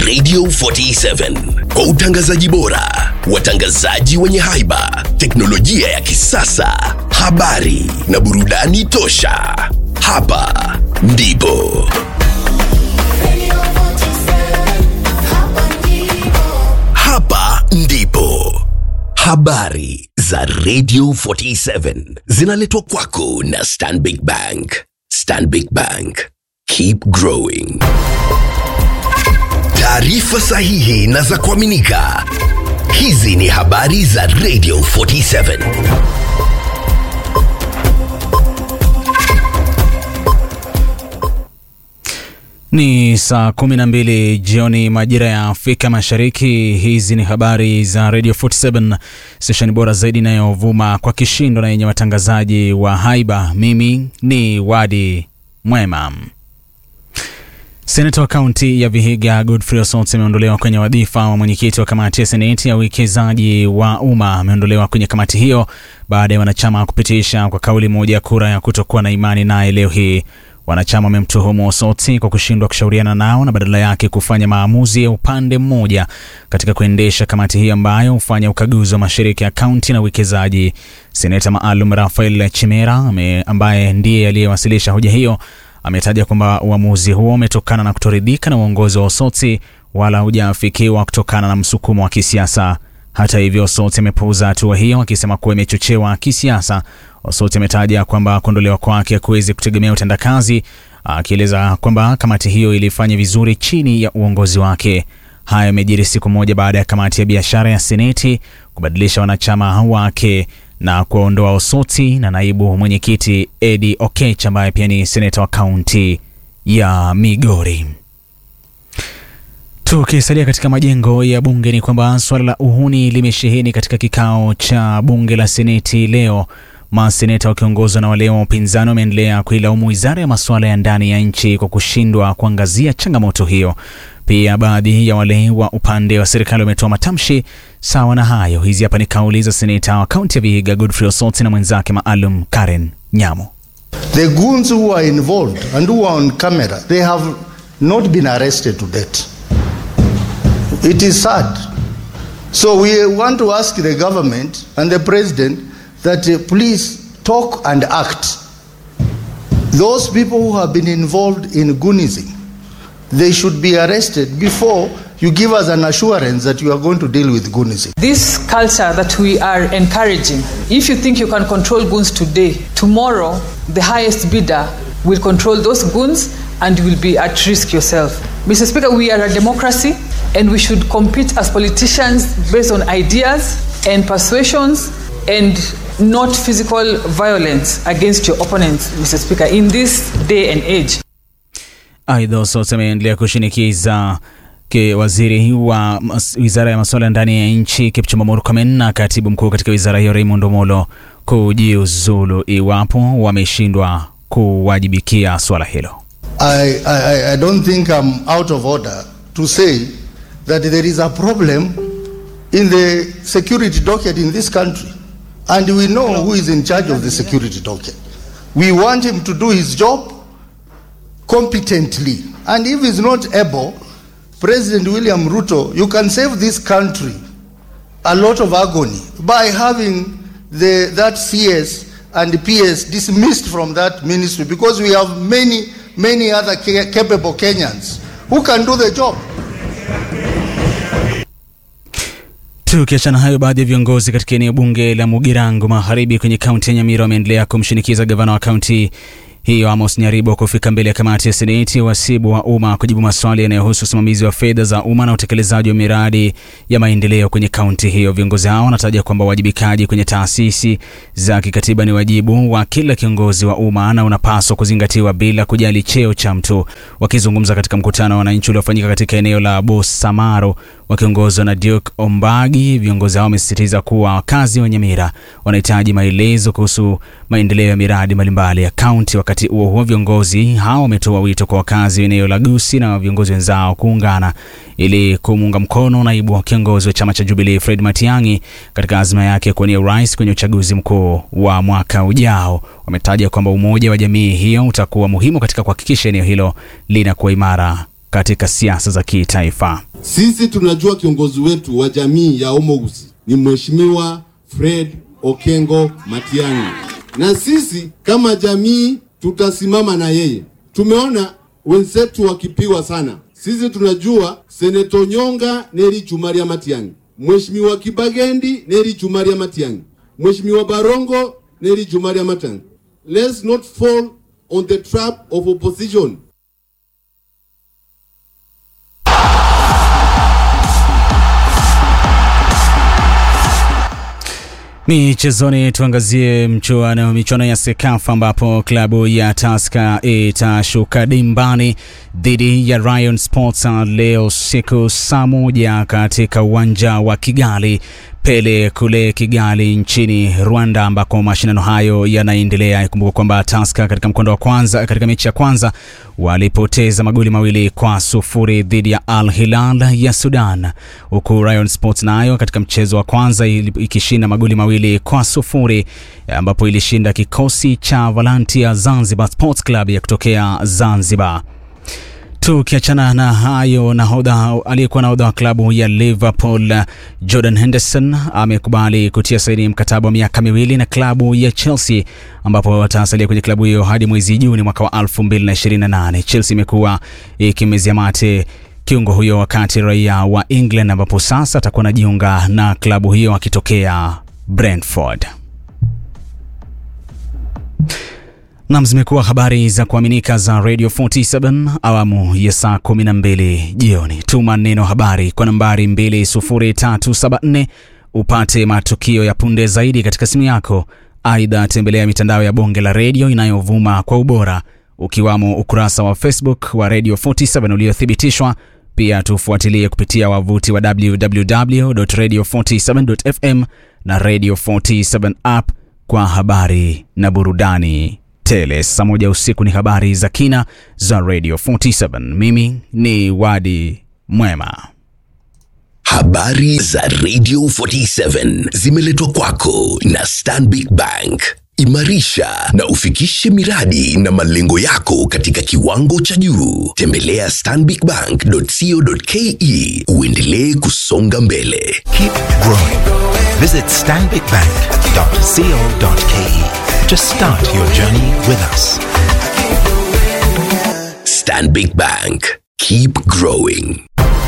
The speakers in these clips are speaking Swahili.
Radio 47 kwa utangazaji bora, watangazaji wenye haiba, teknolojia ya kisasa, habari na burudani tosha. Hapa ndipo hapa ndipo habari za Radio 47 zinaletwa kwako na Stanbic Bank. Stanbic Bank, keep growing. Taarifa sahihi na za kuaminika. Hizi ni habari za Radio 47. Ni saa 12 jioni majira ya Afrika Mashariki. Hizi ni habari za Radio 47, stesheni bora zaidi inayovuma kwa kishindo na yenye watangazaji wa haiba. Mimi ni Wadi Mwema. Seneta wa kaunti ya Vihiga Godfrey Osot ameondolewa kwenye wadhifa wa mwenyekiti wa kamati ya seneti ya uwekezaji wa umma. Ameondolewa kwenye kamati hiyo baada ya wanachama kupitisha kwa kauli moja kura ya kutokuwa na imani naye leo hii. Wanachama wamemtuhumu Osoti kwa kushindwa kushauriana nao na badala yake kufanya maamuzi ya upande mmoja katika kuendesha kamati hii ambayo hufanya ukaguzi wa mashirika ya kaunti na uwekezaji. Seneta maalum Rafael Chimera ame, ambaye ndiye aliyewasilisha hoja hiyo ametaja kwamba uamuzi huo umetokana na kutoridhika na uongozi wa Osoti wala hujaafikiwa kutokana na msukumo wa kisiasa. Hata hivyo, Osoti amepuuza hatua hiyo akisema kuwa imechochewa kisiasa. Osoti ametaja kwamba kuondolewa kwake hakuwezi kutegemea utendakazi, akieleza kwamba kamati hiyo ilifanya vizuri chini ya uongozi wake. Haya yamejiri siku moja baada ya kamati ya biashara ya seneti kubadilisha wanachama wake na kuwaondoa Osoti na naibu mwenyekiti Eddie Okech ambaye pia ni seneta wa kaunti ya Migori. Tukisalia katika majengo ya bunge ni kwamba suala la uhuni limesheheni katika kikao cha bunge la seneti leo. Maseneta wakiongozwa na wale wa upinzani wameendelea kuilaumu wizara ya masuala ya ndani ya nchi kwa kushindwa kuangazia changamoto hiyo. Pia baadhi ya wale wa upande wa serikali wametoa matamshi sawa na hayo. Hizi hapa ni kauli za seneta wa kaunti ya Vihiga Godfrey Osoti na mwenzake maalum Karen Nyamo. The goons who are involved and who are on camera, they have not been arrested to date. It is sad. So we want to ask the government and the president that uh, please talk and act. Those people who have been involved in goonism, they should be arrested before you give us an assurance that you are going to deal with goonism. This culture that we are encouraging, if you think you can control goons today, tomorrow the highest bidder will control those goons and you will be at risk yourself. Mr. Speaker, we are a democracy and we should compete as politicians based on ideas and persuasions and not physical violence against your opponents, Mr. Speaker, in this day and age. Aidha, Osot ameendelea kushinikiza ke waziri wa mas, wizara ya masuala ya ndani ya nchi Kipchumba Murkomen na katibu mkuu katika wizara hiyo Raymond Omolo kujiuzulu iwapo wameshindwa kuwajibikia swala hilo. I, I, I don't think I'm out of order to say that there is a problem in the security docket in this country. And we know who is in charge of the security docket. We want him to do his job competently. And if he's not able, President William Ruto, you can save this country a lot of agony by having the, that CS and the PS dismissed from that ministry because we have many, many other ca- capable Kenyans who can do the job. Tukiachana hayo, baadhi ya viongozi katika eneo bunge la Mugirango Magharibi kwenye kaunti ya Nyamira wameendelea kumshinikiza gavana wa kaunti hiyo Amos Nyaribo kufika mbele ya kamati ya seneti wasibu wa umma kujibu maswali yanayohusu usimamizi wa fedha za umma na utekelezaji wa miradi ya maendeleo kwenye kaunti hiyo. Viongozi hao wanataja kwamba uwajibikaji kwenye taasisi za kikatiba ni wajibu wa kila kiongozi wa umma na unapaswa kuzingatiwa bila kujali cheo cha mtu. Wakizungumza katika mkutano wa wananchi uliofanyika katika eneo la Bosamaro wakiongozwa na Duke Ombagi, viongozi hao wamesisitiza kuwa wakazi wa Nyamira wanahitaji maelezo kuhusu maendeleo ya miradi mbalimbali ya kaunti. Wakati huo huo, viongozi hao wametoa wito kwa wakazi wa eneo la Gusii na viongozi wenzao kuungana ili kumuunga mkono naibu wa kiongozi wa chama cha Jubilee Fred Matiang'i katika azma yake ya kuwania urais kwenye uchaguzi mkuu wa mwaka ujao. Wametaja kwamba umoja wa jamii hiyo utakuwa muhimu katika kuhakikisha eneo hilo linakuwa imara katika siasa za kitaifa. Sisi tunajua kiongozi wetu wa jamii ya Omousi ni Mheshimiwa Fred Okengo Matiang'i, na sisi kama jamii tutasimama na yeye. Tumeona wenzetu wakipigwa sana. Sisi tunajua Seneto Nyonga Neri Chumaria Matiang'i, Mheshimiwa Kibagendi Neri Chumaria Matiang'i, Mheshimiwa Barongo Neri Chumaria Matiang'i. Let's not fall on the trap of opposition. Michezoni tuangazie mchuano michuano ya Sekafa ambapo klabu ya Tusker itashuka dimbani dhidi ya Rayon Sports leo siku saa moja katika uwanja wa Kigali Pele kule Kigali nchini Rwanda ambako mashindano hayo yanaendelea. Ikumbuka kwamba Tusker katika mkondo wa kwanza, katika mechi ya kwanza walipoteza magoli mawili kwa sufuri dhidi ya Al Hilal ya Sudan, huku Rayon Sports nayo katika mchezo wa kwanza ikishinda magoli mawili kwa sufuri ambapo ilishinda kikosi cha Valantia Zanzibar Sports Club ya kutokea Zanzibar. Tukiachana na hayo, nahodha aliyekuwa nahodha wa klabu ya Liverpool Jordan Henderson amekubali kutia saini mkataba wa miaka miwili na klabu ya Chelsea ambapo atasalia kwenye klabu hiyo hadi mwezi Juni mwaka wa 2028. Chelsea imekuwa ikimezia mate kiungo huyo wakati raia wa England, ambapo sasa atakuwa anajiunga na klabu hiyo akitokea Brentford. Nam, zimekuwa habari za kuaminika za Radio 47 awamu ya saa 12 jioni. Tuma neno habari kwa nambari 20374 upate matukio ya punde zaidi katika simu yako. Aidha, tembelea mitandao ya bonge la redio inayovuma kwa ubora ukiwamo ukurasa wa Facebook wa Radio 47 uliothibitishwa. Pia tufuatilie kupitia wavuti wa www.radio47.fm na Radio 47 app kwa habari na burudani tele. Saa moja usiku ni habari za kina za Radio 47. Mimi ni Wadi Mwema. Habari za Radio 47 zimeletwa kwako na Stanbic Bank. Imarisha na ufikishe miradi na malengo yako katika kiwango cha juu. Tembelea stanbicbank.co.ke uendelee kusonga mbele. Keep growing. Visit stanbicbank.co.ke to start your journey with us. Stanbic Bank. Keep growing.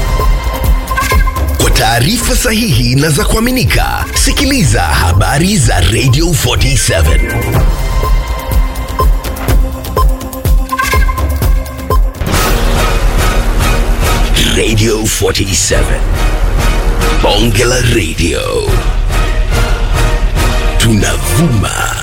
Kwa taarifa sahihi na za kuaminika, sikiliza habari za Radio 47. Radio 47. Bonge la Radio. Tunavuma